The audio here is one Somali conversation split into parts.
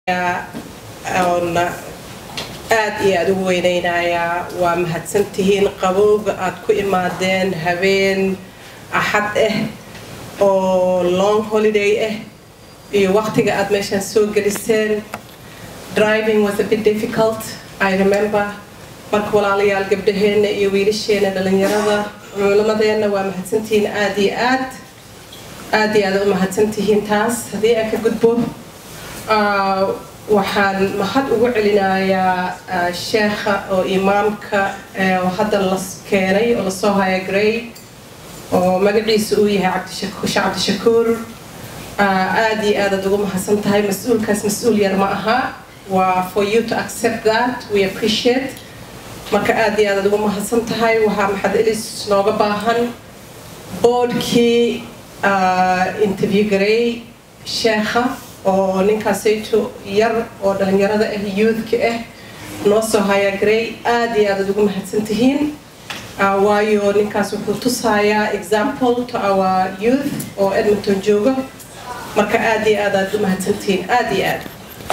oon aad iyo aada ugu weynaynayaa waa mahadsantihiin qabowga aad ku imaadeen habeen axad ah oo long holiday ah iyo waqtiga aad meeshaan soo geliseen driving was a bit difficult i remember marka walaalayaal gabdhaheena iyo wiilasheena dhalinyarada culimadeenna waa mahadsantihiin aada iyo aad aada iyo aada u mahadsantihiin taas haddii aan ka gudbo waxaan mahad ugu celinayaa sheekha oo imaamka hadda la keenay oo lasoo haya grey oo magaciisa uu yahay cabdishe cabdishakuur aada iyo aadaad ugu mahadsan tahay mas-uulkaas mas-uul yar ma aha waa for you to accept that we appreciate marka aada iyo aadaad ugu mahadsan tahay waxaa maxad elis nooga baahan boodhkii interview garey sheekha oo ninkaasayto yar oo dhalinyarada ah youthka ah noo soo haya grey aada iyo aadaad ugu mahadsan tihiin waayo ninkaas wuxuu tusayaa example to our youth oo edmonton jooga marka aada iyo aadaad u mahadsantihiin aada iyo aad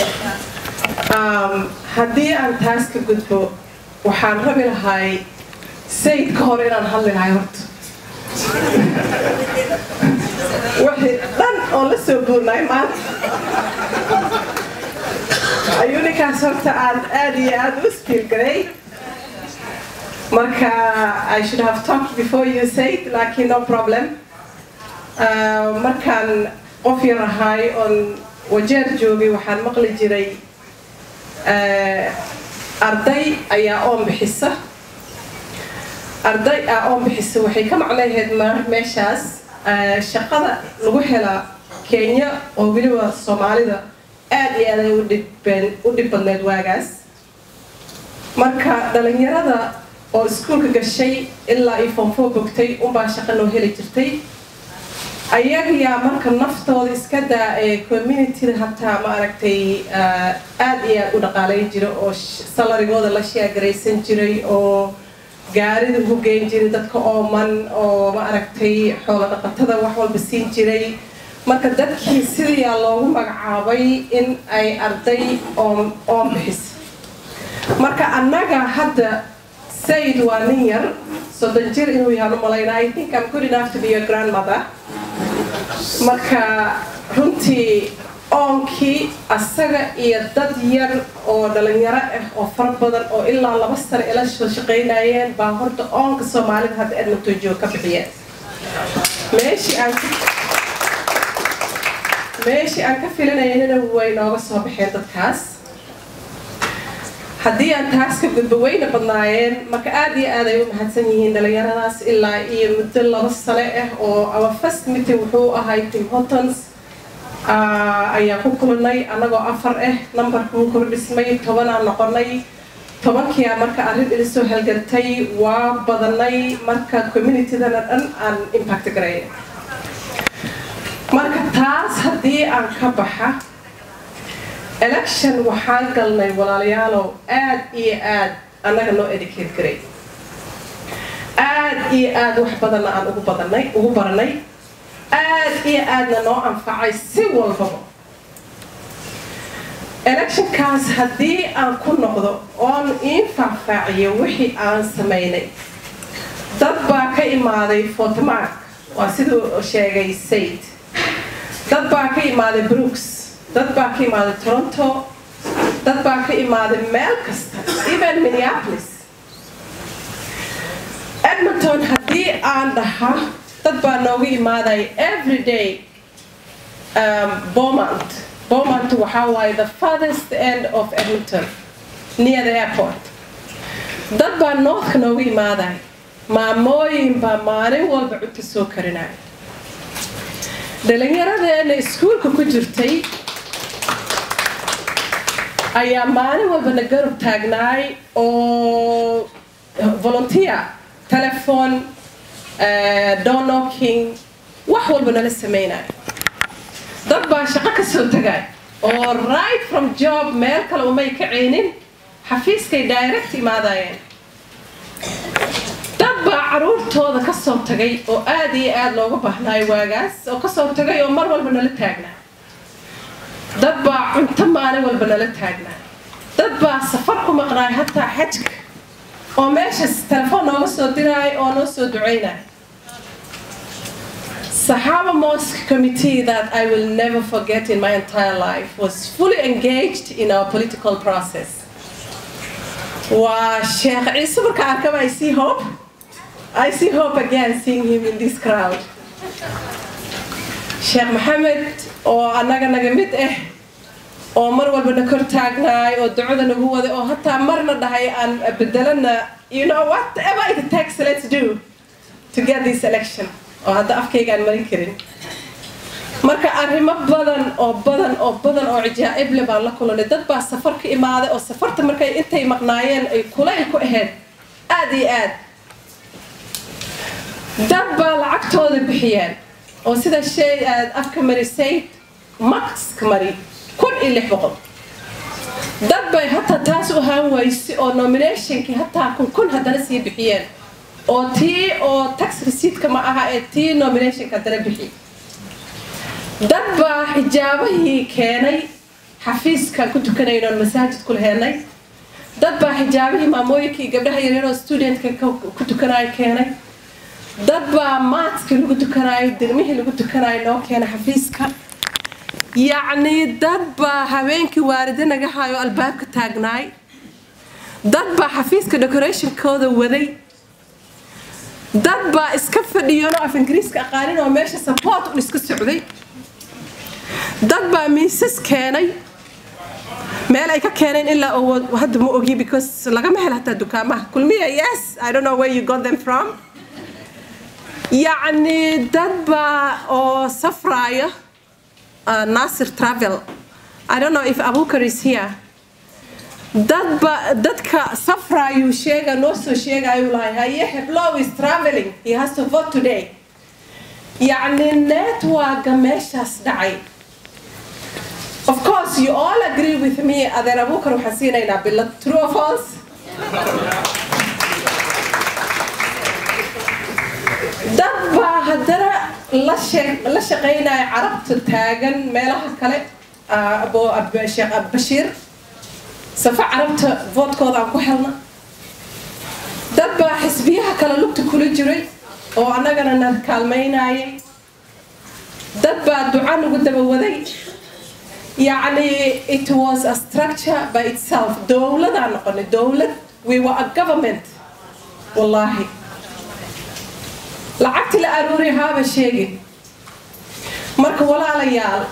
haddii aan taas ka gudbo waxaan rabi lahay sayid ka hor inaan hadli lahay horta wixii dhan oo la soo guurnay maanta ayuu ninkaas horta aan aada iyo aada u iskiilgaray marka i should have talked before you said laakiin no problem markaan qof yar ahay oon wajeer joogay waxaan maqli jiray arday ayaa oon bixisa arday aa oon bixisa waxay ka macnaheed meeshaas shaqada lagu helaa kenya oo weliba soomaalida aada iyo aad ay u dhib badneed waagaas marka dhalinyarada oo iskuulka gashay ilaa iyo foonfoo bogtay unbaa shaqa noo heli jirtay ayagaa marka naftooda iska daa ee communityda hataa ma aragtay aada iyo aada u dhaqaalayn jira oo salarigooda la sheegaraysan jiray oo gaarida ugu geyn jiray dadka ooman oo ma aragtay xoolo dhaqatada wax walba siin jiray marka dadkii sidiyaa loogu magacaabay in ay arday oon oon bixis marka annaga hadda sayid waa nin yar soddon jir inuu yahaan u malayna i think i'm good enough to be your grandmother marka runtii oonkii asaga iyo dad yar oo dhalinyaro ah oo fara badan oo ilaa laba sano ila soo shaqaynayeen baa horta oonka soomaalida hadda edmonton joog ka bixiyeen meeshii aan meeshii aan ka filinaynana way nooga soo baxeen dadkaas haddii aan taas ka gudbo wayna badnaayeen marka aada iyo aad ay u mahadsan yihiin dhalinyaradaas ilaa iyo muddo laba sane ah oo our first meeting wuxuu ahay tim hotons ayaa ku kulanay annagoo afar ah numbarka wuu kordhismay tobanaan noqonay tobankiia marka arrin ilisoo halgantay waa badanay marka communitydana dhan aan impact garay marka taas haddii aan ka baxa election waxaan galnay walaalayaalow aada iyo aad annaga noo educate garay aada iyo aad wax badanna aan ugu badanay ugu baranay aada iyo aadna noo anfacay si walbaba electionkaas haddii aan ku noqdo oon ii faahfaaciyo wixii aan samaynay dad baa ka imaaday fortmark waa siduu sheegay said dad baa ka imaaday brooks dad baa ka imaaday toronto dad baa ka imaaday meel kasta even minneapolis edmonton haddii aan dhaha dad baa nooga imaaday every day bomont bomont waxaa waaye the farthest end of edmonton near the airport dad baa northka nooga imaaday maamooyin baa maalin walba cunta soo karinaya dhalinyaradeena iskuulka ku jirtay ayaa maalin walbana garab taagnaay oo volunteer telephone doorknocking wax walba nala samaynayo dad baa shaqo ka soo tagay oo right from job meel kale umay ka ceynin xafiiskay direct imaadayeen dad baa caruurtooda ka soo tagay oo aada iyo aada looga baahnaayo waagaas oo kasoo tagay oo mar walba nala taagnaa dad baa cunto maalin walba nala taagnaa dad baa safar ku maqnaay hataa xajka oo meeshas telefoon nooga soo diraay oo noo soo ducaynay Sahaba Mosque committee that I will never forget in my entire life was fully engaged in our political process. Wow, Sheikh Isa marka I see hope. I see hope again seeing him in this crowd. Sheikh Mohammed oo anaga naga mid eh oo mar walba na kor taagnaay oo ducada nagu waday oo hataa marna dhahay aan bedelana you know whatever it takes let's do to get this election oo hadda afkayga aan marin karin marka arrimo badan oo badan oo badan oo cijaa'ib le baan la kulanay dad baa safar ka imaaday oo safarta markay intay maqnaayeen ay kulayl ku ahayd aad iyo aad dad baa lacagtooda bixiyeen oo sida shay aad afka marisay maxka mari kun iyo lix boqol dad bay hataa taas u haan waysi oo nominationkii hataa kun kun haddana sii bixiyeen oo tii oo tax receiptka ma aha ee tii nominationka haddana bixi dad baa xijaabahii keenay xafiiskan ku tukanayno oon masaajid ku laheenay dad baa xijaabihii maamooyinkii gabdhaha yaryar oo studentka ku tukanayo keenay dad baa maadkii lagu tukanayo degmihii lagu tukanayo noo keenay xafiiska yacni dad baa habeenkii waaride naga hayo albaabka taagnaay dad baa xafiiska decorationkooda waday dad baa iska fadhiyanoo af ingiriiska aqaanin oo meesha support un iska socday dad baa miisas keenay meel ay ka keeneen ilaa oo hadda ma ogi because lagama hel hataa dukaamaha kulmiya yes i don't know where you got them from yacni dad baa oo safraaya uh, Nasir Travel. I don't know if Abukar is here. Dadba, dadka safrayu sheega noo soo sheegayu lahay haye heblow is traveling he has to vote today yacni networka meeshaas dhacay of course you all agree with me adeer abukar waxaan siinaynaa bilad true or false dad baa haddana la la shaqaynaya carabta taagan meelaha kale sheekh bashiir safa carabta voodkooda aan ku helna dad baa xisbiyaha kale lugta kula jiray oo annagana na kaalmaynayay dad baa duca nagu daba waday yacni it was a structure by itself dowladaan noqonay dowlad we were a government wallaahi lacagti la aruuri haaba sheegin marka walaalayaal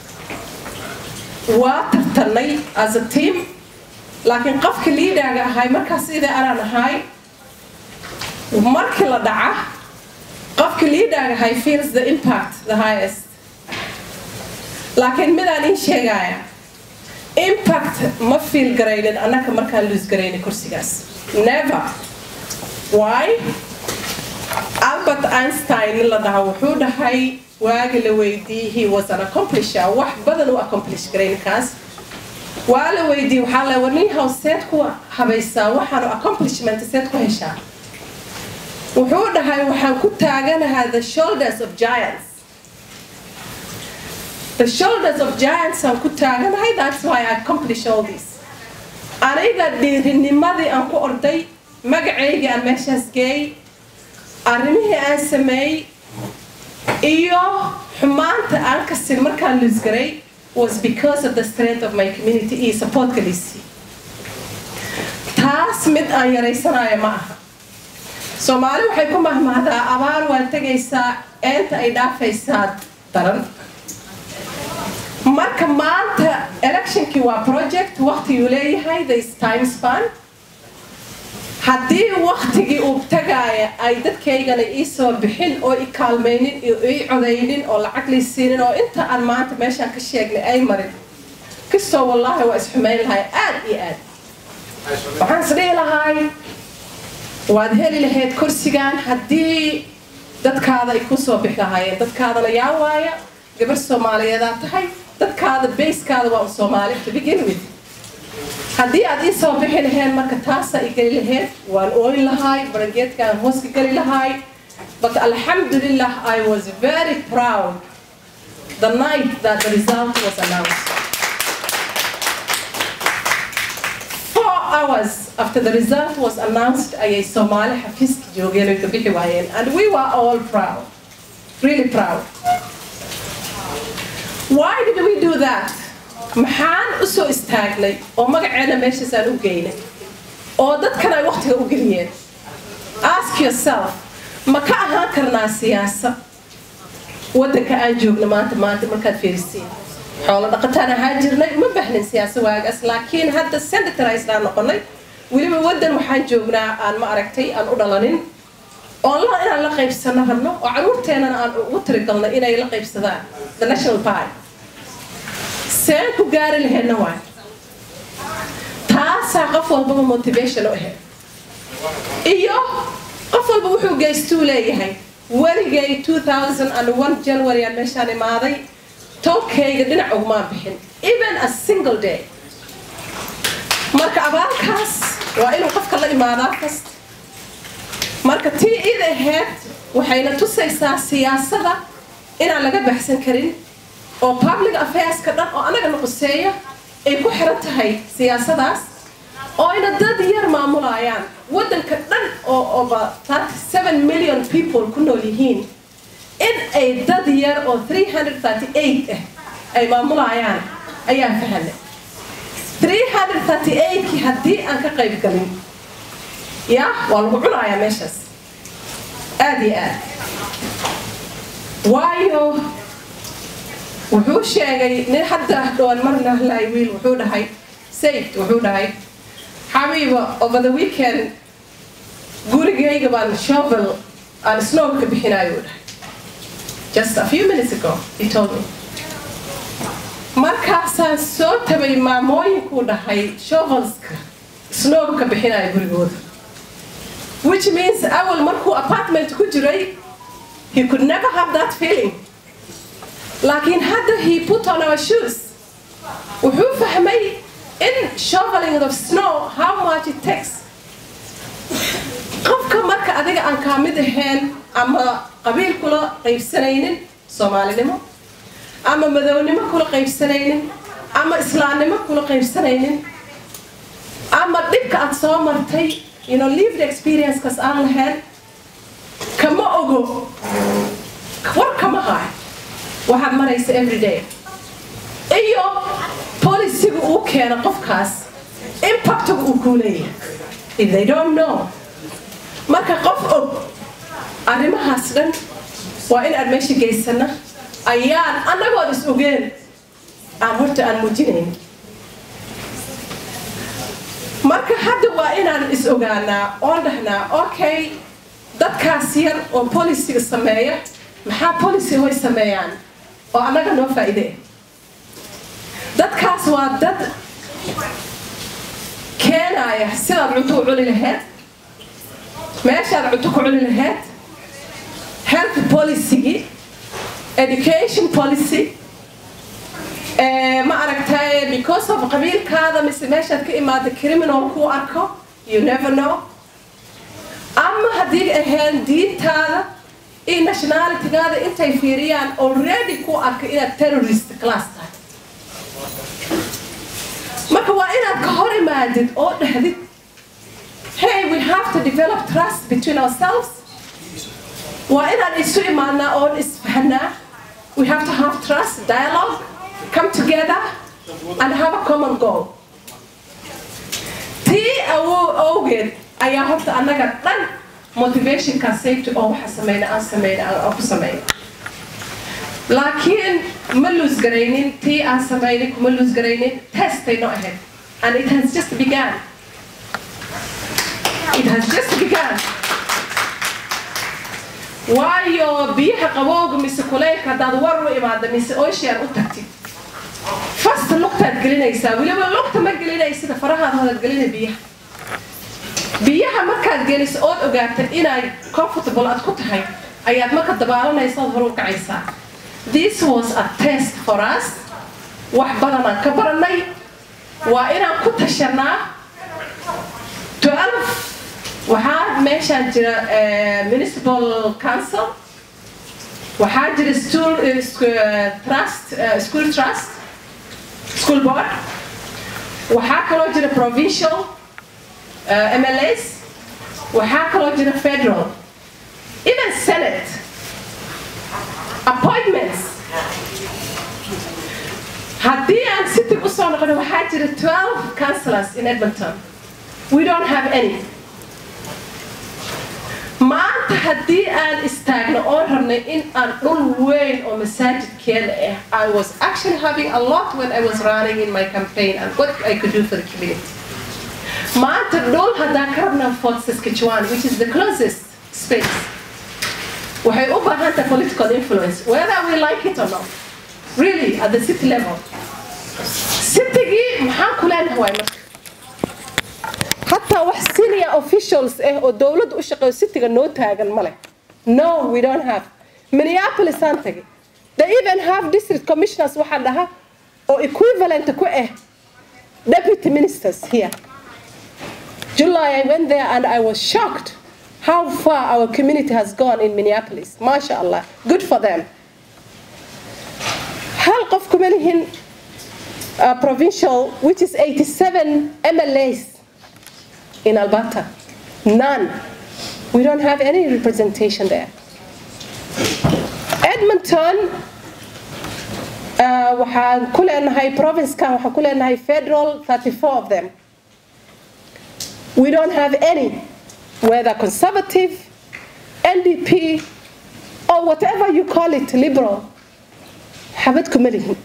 waa tartanay as a team laakiin qofka liidaaga ahay markaas sida anaan ahay markii la dhaca qofka liidaaga ahay feels the impact the highest laakiin midaan ii sheegaya impact ma fiil garaynin annaka markaan luus garaynin kursigaas never why albert einstein la dhaha wuxuu dhahay waagi la weydiiyey he was an accomplisher wax badan u accomplish garay ninkaas waa la weydiiyey waxaa la war nin haw seed ku habaysaa waxaanu accomplishment seed ku heshaa wuxuu dhahay waxaan ku taaganahaa the shoulders of giants the shoulders of giants aan ku taaganahay that's why I accomplish all this aniga dhiirinimadii aan ku orday magacaygii aan meeshaas geeyey arrimihii aan sameeyey iyo xumaanta aan kasin markaan luusgaray was because of the strength of my community iyo supportka liisii taas mid aan yaraysanayo ma aha soomaali waxay ku mahmahdaa abaar waa tegaysaa eenta ay dhaafaysaa daran marka maanta electionkii waa project waqtiguu leeyahay this time span haddii waktigii uu tagaaya ay dadkaygana ii soo bixin oo i kaalmaynin iyo ii codaynin oo lacag lii siinin oo inta aan maanta meeshaan ka sheegnay ay marin kastoo wallaahi waa isxumayn lahay aad iyo aad waxaan isdhihi lahay waad heli lahayd kursigan haddii dadkaada ay ku soo bixi lahaayeen dadkaadana yaa waaya gabar soomaaliyeedaa tahay dadkaada bayskaada waa u soomaali to begin with haddii aad ii soo bixi laheen marka taasaa i geli laheyd waan ooyn lahaay barangeedkaan hooska geli lahaay but alxamdulillah i was very proud the night that the result was announced hours after the result was announced ayay soomaali xafiiska joogeen oy ka bixi waayeen and we were all proud really proud why did we do that maxaan u soo istaagnay oo magaceena meeshaasaan u geynay oo dadkan ay waqtiga u geliyeen ask yourself ma ka ahaan karnaa siyaasad waddanka aan joogno maanta maanta markaad fiirisiin xoolo dhaqataan ahaan jirnay uma bahnin siyaasa waagaas laakiin hadda senatarize aan noqonay weliba waddan waxaan joognaa aan ma aragtay aan u dhalanin oo la inaan la qaybsano rabno oo caruurteenana aan ugu tirigalno inay la qaybsadaan the national party seen ku gaari laheedna waay taasaa qof walbaba motivation u ahayd iyo qof walba wuxuu geystuu leeyahay weligay 2001 january aan meeshaan imaaday towkayga dhinac ugumaan bixin even a single day marka abaalkaas waa inuu qofka la imaadaa kasta marka tii id ahayd waxayna tusaysaa siyaasada inaan laga baxsan karin oo public affairska dhan oo anagana quseeya ay ku xiran tahay siyaasadaas oo ayna dad yar maamulayaan waddanka dhan oo oba 37 million people ku nool yihiin in ay dad yar oo 338 ah ay maamulayaan ayaan fahanay 338kii haddii aan ka qayb galin ya waa lagu cunayaa meeshaas aada iyo aad waayo wuxuu sheegay nin hadda dhowaan mar lahlay wiil wuxuu dhahay sayd wuxuu dhahay xabiiba over the weekend gurigayga baan shovel aan snowka bixinayo dhahay just a few minutes ago he told me markaasaan soo tabay maamooyinkuu dhahay shovelska snowka bixinayo gurigooda which means awal markuu apartment ku jiray he could never have that feeling laakiin hadda he put on our shoes wuxuu fahmay in shoveling of snow how much it takes qofka marka adiga aan kaa mid ahayn ama qabiil kula qaybsanaynin soomaalinimo ama madownimo kula qaybsanaynin ama islaamnimo kula qaybsanaynin ama dhibka aad soo martay you know lived experiencekas aan lahayn kama ogo war kama haay waxaad maraysa every day iyo polisiga uu keeno qofkaas impactiga uu kuu leeyahay if they don't know marka qof og arrimahaas dhan waa in aan meesha geysana ayaan annagood is ogeen aan horta aan muujinayn marka hadda waa inaan is ogaanaa oon dhahnaa okay dadkaas yar oo polisiga sameeya maxaa policy way sameeyaan oo annaga noo faa'iide dadkaas waa dad keenaya sidaad cunto u cuni lahayd meeshaad cunto ku cuni lahayd health policygii education policy ma aragtay because of qabiilkaada mise meeshaad ka imaada criminal kuu arko you never know ama haddii ahayn diintaada iyo nationalitygaada intay fiiriyaan already ku arka inaad terrorist class tahay marka waa inaad ka hor imaadid oo dhahdid hey we have to develop trust between ourselves waa inaan isu imaadnaa oon isfahnaa we have to have trust dialogue come together and have a common goal tii awow awgeed ayaa horta annaga dhan motivationka safety oo waxa sameyna aan sameyna aan ku sameyna laakiin ma lose garaynin tii aan sameynay kuma lose garaynin testay no ahayd and it has just begun it has just begun waayo biyaha qabowga mise kuleylka haddaad war u imaada mise ocean u tagtid fast lugtaad gelinaysaa weliba lugta ma gelinaysida farahaad hodaad gelina biyaha biyaha markaad geliso ood ogaatad inay comfortable aad ku tahay ayaad marka dabaalanaysa ood hor u kacaysaa this was a test for us wax badanaan ka baranay waa inaan ku tashanaa 12 waxaa meeshaan jira municipal council waxaa jira stool trust school trust school board waxaa kaloo jira provincial uh, mlas waxaa kaloo jira federal even senate appointments haddii aan city usoo noqono waxaa jira 12 councillors in edmonton we don't have any maanta haddii aan istaagno oo rabnay in aan dhul weyn oo masaajidkeeda ah i was actually having a lot when i was running in my campaign and what i could do for the community maanta dhul haddaan ka rabnaa fort saskatchewan which is the closest space waxay u baahan tahay political influence whether we like it or not really at the city level citygii maxaan ku leenahay waay marka حتى wax senior officials eh oo dowladda u shaqeeyo cityga noo taagan male no we don't have minneapolis aan tagay they even have district commissioners waxaa dhaha oo equivalent ku ah deputy ministers here july i went there and i was shocked how far our community has gone in minneapolis masha allah good for them hal qof kuma lihin uh, provincial which is 87 mlas in Alberta. None. We don't have any representation there. Edmonton, uh, waxaan ku leenahay provincekan waxaan ku leenahay federal 34 of them. We don't have any, whether conservative, NDP, or whatever you call it, liberal. xabad kuma lihin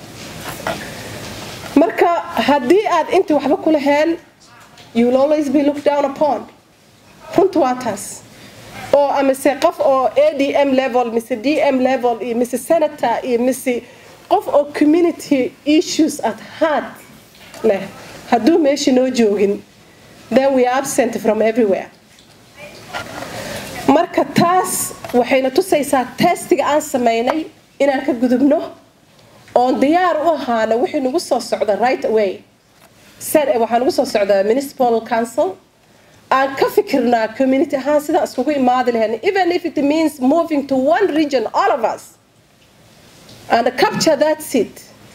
marka haddii aad intii waxba ku laheen you will always be looked down upon runtu waa taas oo amise qof oo adm level mise dm level iyo mise senator iyo mise qof oo community issues at heart leh hadduu meesha noo joogin then we are absent from everywhere marka taas waxayna tusaysaa testiga aan samaynay inaan ka gudubno oon diyaar u ahaana wixii nagu soo socda right away waxaa nagu soo socdaa municipal council aan ka fikirnaa community ahaan sidaan iskugu imaadi lahayn even if it means moving to one region all of us and capture that seat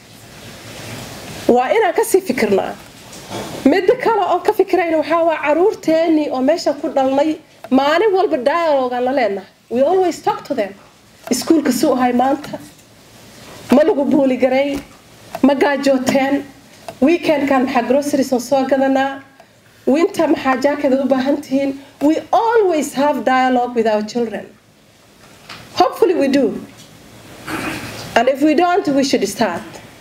waa inaan kasii fikirnaa midda kale oon ka fikirayna waxaa waa caruurteennii oo meeshan ku dhalnay maalin walba dialogaan la leenahay we always talk to them iskuulka suu ahay maanta ma lagu buuli garay ma gaajooteen weekendkan maxaa grocerieson soo gadanaa winter maxaa jaakada u baahan tihiin we always have dialogue with our children hopefully we do and if we don't we should start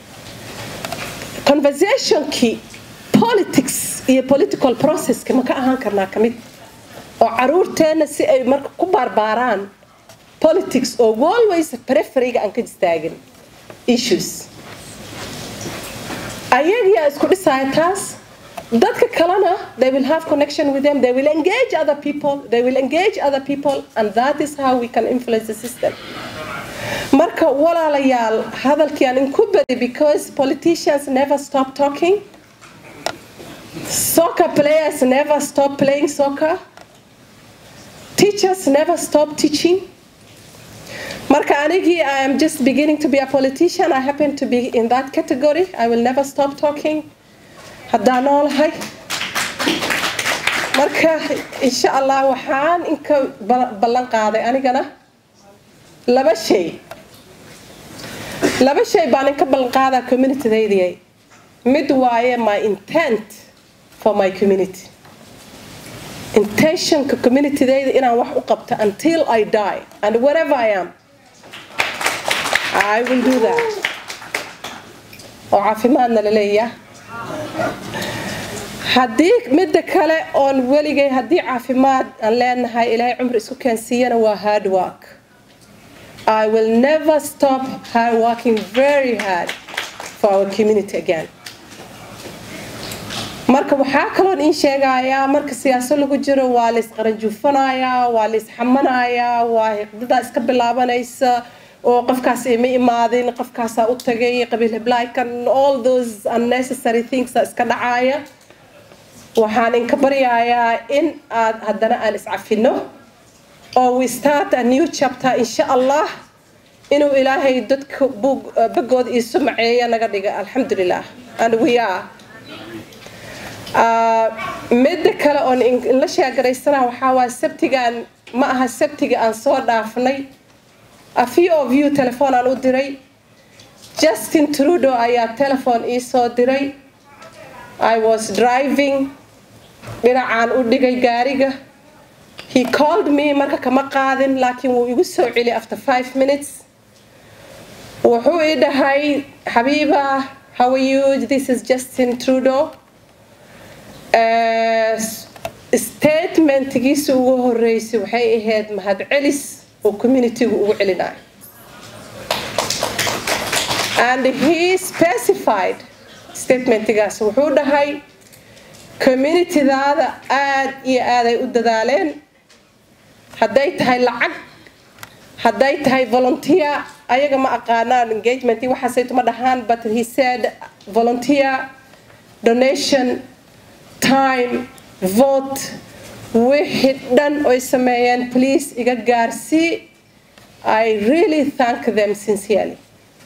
conversationkii politics iyo political processka ma ka ahaan karnaa ka mid oo caruurteenna si ay marka ku baarbaaraan politics oo always preferyga aan ka istaagin issues ayagiyaa isku dhisaya taas dadka kalena they will have connection with them they will engage other people they will engage other people and that is how we can influence the system marka walaalayaal hadalkii aan inku badi because politicians never stop talking soccer players never stop playing soccer teachers never stop teaching marka anigii i am just beginning to be a politician i happen to be in that category i will never stop talking haddaan noolahay marka insha allah waxaan inka ballan qaaday anigana laba shay laba shay baan inka ballan qaadaa communitydaydiay mid waaye my intent for my community intentionka communitydayda inaan wax u qabto until i die and wherever i am I will do that. oo caafimaadna la leeyahay haddii midda kale oon weligay haddii caafimaad aan leenahay ilaahay cumri isku keensiiyana waa hard work I will never stop hard working very hard for our community again marka waxaa kaloon iin sheegayaa marka siyaasad lagu jiro waa la isqaranjuufanayaa waa la isxamanayaa waa hiqdadaa iska bilaabanaysa oo qofkaas ima imaadin qofkaasaa u tagay qabiil heblaykan all those unnecessary things iska dhacaaya waxaan inka baryayaa in aad haddana aan iscafino oo we start a new chapter insha allah inuu ilaahay dadka bagooda iisu maceeya naga dhiga alxamdulilah and we are midda kale oon inla sheegaraysana waxaa waa sabtigaan ma aha sabtiga aan soo dhaafnay a few of you telefoon aan u diray justin trudeau ayaa telefon ii soo diray i was driving dhinacaan u dhigay gaariga he called me marka kama qaadin laakiin wuu igu soo celi after five minutes wuxuu ii dhahay xabiiba how are you this is justin trudeau statementgiisa ugu horeysay waxay ahayd mahadcelis oo communitygu ugu celinayo and he specified statementgaas wuxuu dhahay communitydaada aad iyo aaday u dadaaleen hadday tahay lacag hadday tahay volunteer ayaga ma aqaanaan engagement waxaasayto ma dhahaan but he said volunteer donation time vote wixii dhan oy sameeyeen please iga gaarsii i really thank them sincerely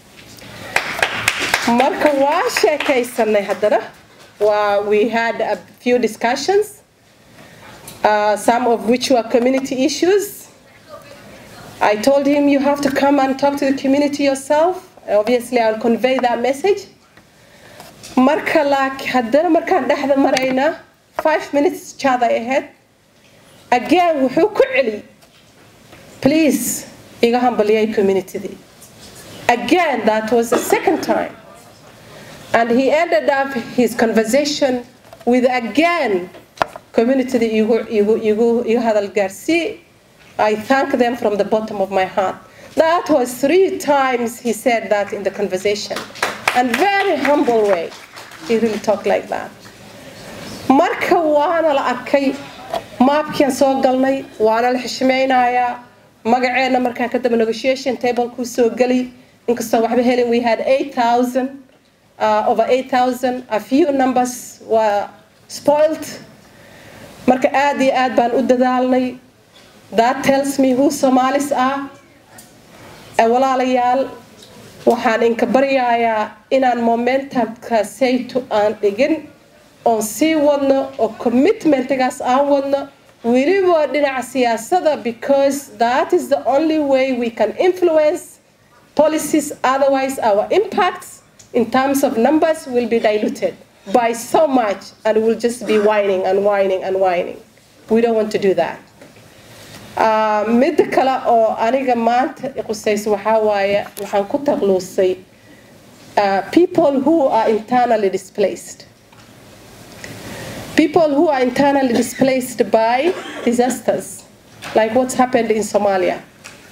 marka waa sheekaysanay haddana waa we had a few discussions uh, some of which were community issues I told him you have to come and talk to the community yourself. Obviously, I'll convey that message. marka laak haddana markaan dhexda marayna five minutes chat ay ahayd again wuxuu ku celi please iga hambaliyay communitydii again that was the second time and he ended up his conversation with again communitydii igu igu igu igu hadal gaarsii I thank them from the bottom of my heart. That was three times he said that in the conversation. And very humble way. He really talked like that. Marka waana la arkay maabkian soo galnay waana la xishmaynayaa magaceena markaan kadaba negotiation table kuu soo geli inkastoo waxba helin we had 8000 uh, over 8000 a few numbers were spoiled marka aad iyo aad baan u dadaalnay that tells me who Somalis are walaalayaal waxaan inka baryayaa inaan momentumka sayto aan dhigin oon sii wadno oo commitmentgaas aan wadno weliba dhinaca siyaasada because that is the only way we can influence policies otherwise our impacts in terms of numbers will be diluted by so much and we'll just be whining and whining and whining we don't want to do that midda kale oo aniga maanta qusayso waxaa waaye waxaan ku taqluusay people who are internally displaced people who are internally displaced by disasters like what's happened in Somalia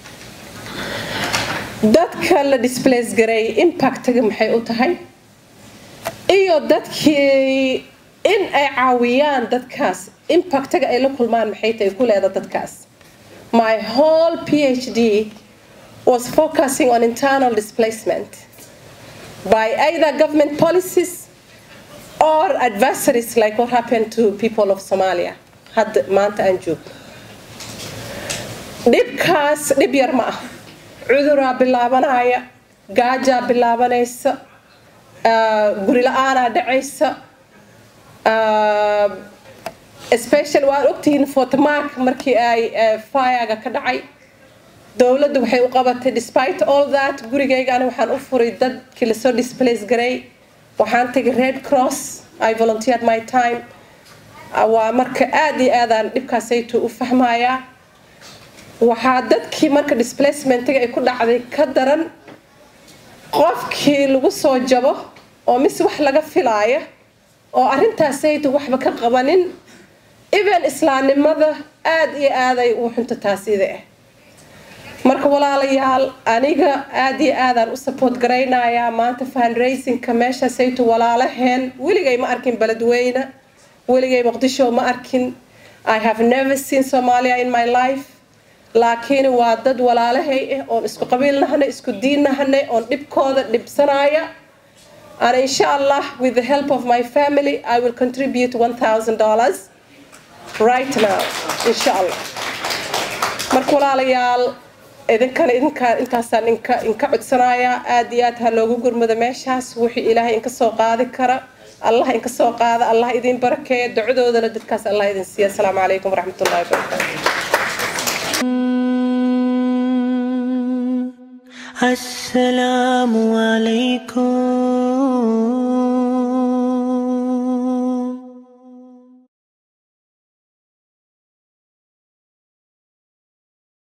dadka la displace garay impactga maxay u tahay iyo dadkii in ay caawiyaan dadkaas impactga ay la kulmaan maxay tahay ku leeda dadkaas my whole PhD was focusing on internal displacement by either government policies or adversaries like what happened to people of Somalia hadda maanta aan joogno dhibkaas dhib yar ma ah cuduraa bilaabanaya gaajaa bilaabanaysa guri la-aanaa dhacaysa especially waad ogtihiin fortmark markii ay firega ka dhacay dowladdu waxay u qabatay despite all that gurigayga ani waxaan u furay dadkii lasoo displace garay waxaan tegay red cross i volunteered my time waa marka aad iyo aadaan dhibkaasaytu u fahmayaa waxaa dadkii marka displacementiga ay ku dhacday ka daran qofkii lagu soo jabo oo mise wax laga filaaya oo arrintaasaytu waxba ka qabanin even islaamnimada aad iyo aaday u xunta taasida ah marka walaalayaal aniga aad iyo aadaan u support garaynayaa maanta fundraisingka meeshaasaytu walaalaheen weligay ma arkin beledweyne weligay muqdisho ma arkin i have never seen somalia in my life laakiin waa dad walaalahay ah oon isku qabiil nahanay isku diin nahanay oon dhibkooda dhibsanaya and insha allah with the help of my family i will contribute $1000 right now insha allah marka walaalayaal idinkana idinka intaasaan inka inka codsanayaa aad iyo aad ha loogu gurmado meeshaas wixii ilaahay inka soo qaadi kara allah inka soo qaada allah idin barakeeya ducadoodana dadkaas allah idin siiya asalaamu calaykum waraxmatullahi wabarakaatu السلام عليكم